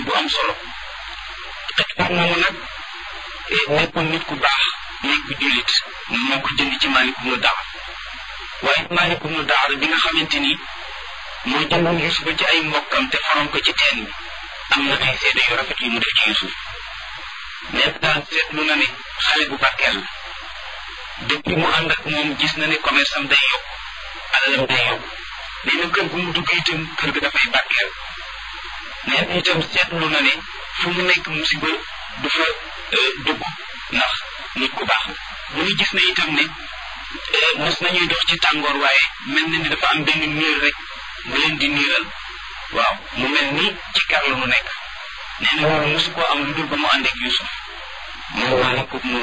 bu am solo xitbaar moomu nag nekkoon nit ku baax nekk jullit moo ko jënd ci Maalik ibnu Daar waaye Maalik ibnu Daar bi nga xamante ni moo jëndoon Yuusufa ci ay mbokkam te faroon ko ci teen bi am na ay seede yu rafet yu mu def ci Yuusuf nee na daal seetlu na ne xale bu barkeel la depuis mu ànd ak moom gis na ne commerce am day yokk alalam day yokk nee na kër gu mu dugg itam kër ga dafay barkeel nee na itam seetlu na ne fu mu nekk musiba du fa dugg ndax nit ku baax la bu ñu gis na itam ne mos nañuy dox ci tàngoor waaye mel na ni dafa am benn niir rek bu leen di niiral waaw mu mel ni ci kar la mu nekk nee na loolu mosu koo am lu dul ba mu ànd ak Yuusuf moom Maalik